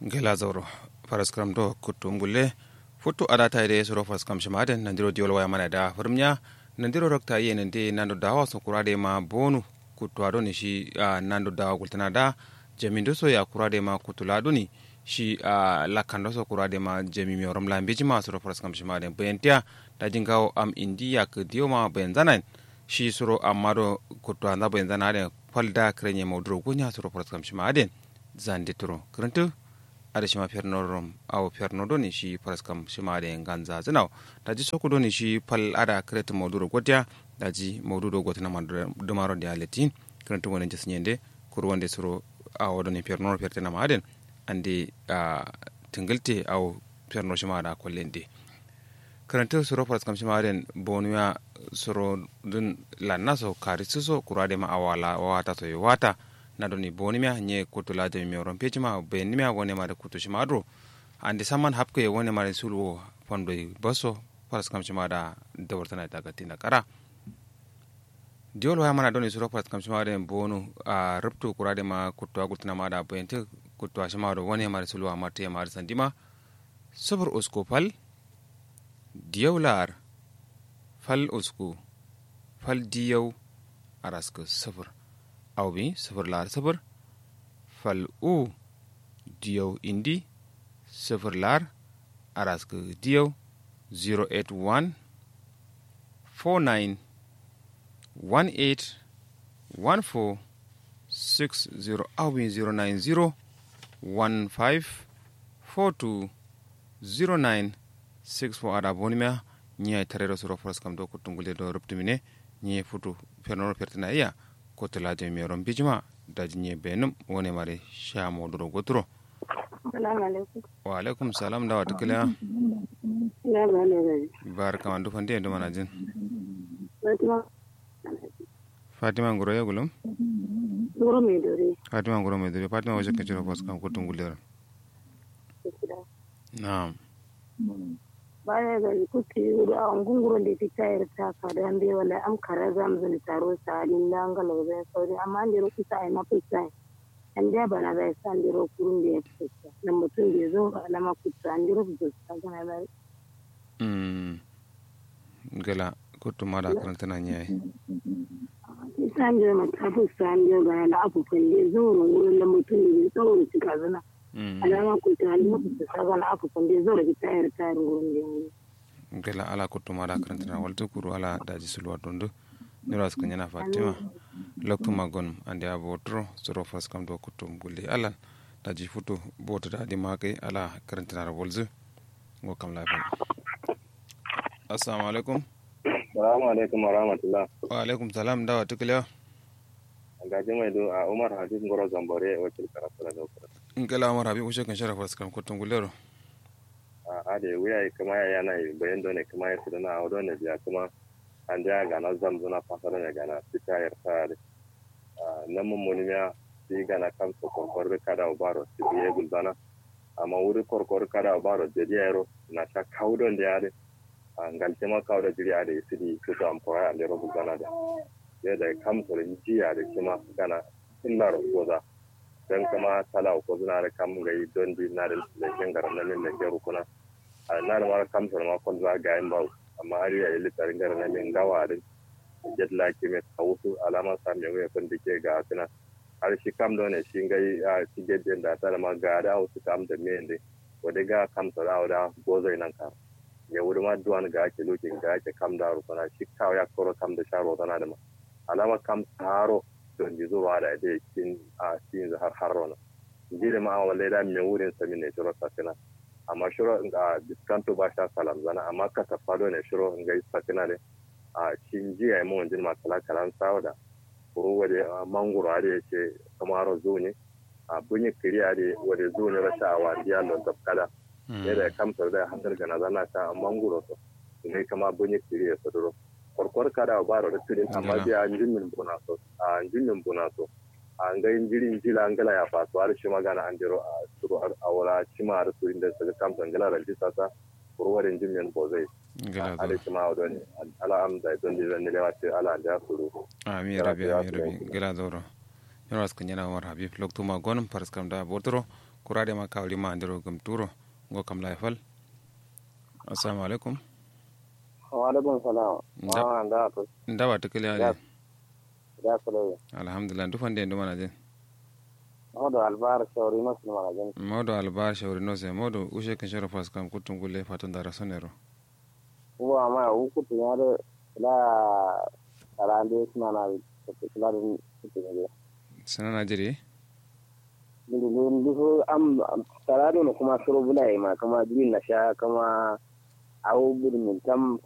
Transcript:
gela zauro faraskram do kutum gulle futu adata ide suro faraskram shimaden nandiro diol waya mana da furmnya nandiro rokta ye nande nando dawa so kurade ma bonu kutu ado ni shi uh, nando dawa gultana da jamindo so ya kurade ma kutulado ni shi uh, lakando so kurade ma jami mi orom lambeji ma suro faraskram shimaden bayantia da jingawo am indiya ke diyo ma bayan zanan shi suro amado kutu anda bayan zanan falda krenye maudro gunya suro faraskram shimaden zande turo krentu ada shima fernorom aw fernodo ni shi paraskam shima de ganza zinaw daji sokudo ni shi pal ada kret moduro gotia daji modudo gotina ma dumaro de aleti krentu wonen jes nyende kur wonde suro aw do ni fernoro fertena ma aden ande a tingilte aw ferno shima da kollende krentu suro paraskam shima den bonuya suro dun lannaso karisuso kurade ma awala wata to wata na doni boni mia nye kutu la de mi oron pechi ma be ni mia wone ma de kutu shi madro ande saman hapko ye wone ma de sulu fondo baso paras kam shima da da wartana ta gati na kara diol wa mana doni suro paras kam shima de bonu a ruptu kurade ma kutu agultina ma da bente kutu shima do wone ma de sulu ma te ma sandima sabur usko fal diyaular fal usku fal diyau arasko sabur aw bi sifir laar sifir fal u diyaw indi sifir laar arask diyaw 081 49 18 14 60 aw bi 090 15 42 09 64 ada bonimia ñiya tarero soro foras kam do ko tungule do ruptumine ñiye futu fernoro pertina iya kotolaje meron bijima daji nye benum wone mare sha moduro goturo wa alaikum salam da wata kila barka mandu fandi endo manajin fatima ngoro ya gulum ngoro me dore fatima ngoro me dore fatima waje kaciro fas kam ko tungulera na'am baya ga kuti da an gunguro da ta tayar ta ka da an bai wala am kara zam zan taro sa din da an galo zan sauri amma an jiro kusa ai mafi sai an da bana bai san jiro kurun da ya fita nan mutum da zo ala ma kuta an jiro da sa kana da mm gala kutu mara karanta na nyai san jiro mata bu san jiro ga na abu kan da zo wurin da mutum da ya tsoro cika zana alama kuta an mutu sa ga na abu kan da zo da tayar tayar wurin da gela ala kuttuma da karantana walta kuru ala daji sulwa dondo niras kan yana fatima loktuma gon ande abo tro soro fas kam do kuttum gulle alan daji futu bota da di makai ala karantana da walzu go kam lafiya assalamu alaikum Salamu alaikum wa rahmatullah. wa alaikum salam dawa tukliya Gaji mai do a Umar Hadis Ngoro Zambore wakil karatu da daukar. in kala amara bi ushe kan shara fas kam kuttum gullero A da wuya kuma ya yana bayan dole kuma ya sudana a wadon biya kuma an da gana zamzuna fasara ne gana fita ya tsari. Nan mun muni ya shi gana kan su korkor kada baro su biye gulzana. Amma wuri korkor kada baro da yaro na sha kaudon da yare. Ngalce ma kawo da jiri a da isi di su ta amfara a lera gulzana da. Yadda kamsar jiya da kima gana illa goza. don kama tala ko zuna da kam ga don di na da lekin garan nan da ke rukuna a na da mara kam ma kon za ga yin bawo amma har ya yi litarin garan nan min gawa din jet la ke me tawusu alama sa me we kon dike ga tuna har shi kam don ne shi ga a shi get din da ta ma ga da wasu kam da me ne wanda ga kam sa da da gozo nan ka ya wuri ma duwan ga ake lokin ga ake kam da rukuna shi kawo ya koro kam da sharo tana da ma alama kam taro don ji zuwa da ita cikin a cikin har har rona ji da ma'a wale da mai wurin sami ne shiro sakina amma shiro a diskanto ba sha salam zana amma ka ta fado ne shiro in gai sakina ne a cikin ji ya yi mawan jin masala kalan sawa da kuro wade mangoro a da ya ce kamar zo ne a bunyi kiri a da wade zo ne rasha a wandiya don tafkada yadda ya kamtar da hantar gana zana ta mangoro to ne kama bunyi kiri ya saduro korkor kada baro da tudin amma bi a jinnin bonaso a jinnin bonaso a ga injiri jila angala ya faso har shi magana an jiro a suru a wala cima har surin da suka kamta angala da jisa ta kurwarin jinnin bozai a da shi ma wadon ala am da don da ne lewa ce ala da suru ami rabi ami rabi gela doro yoro askan yana war habib lokto ma gonum paras kam da botoro kurade ma kawli ma andiro gum turo go kam la fal assalamu alaikum wa alaikum salam Nda- wa da to ndawa tikili Ya. ali da kula alhamdulillah dufande ndu mana den modo albar shawri no sun mala jan modo albar shawri no se modo ushe kan shoro fas kam kutum gulle fatan dara sonero uwa ma u kutu ya da la tarande suna na kula da kutu ne sanana jiri ndu ndu am tarado no kuma suru bulai ma kama jin na sha kama awu budin tam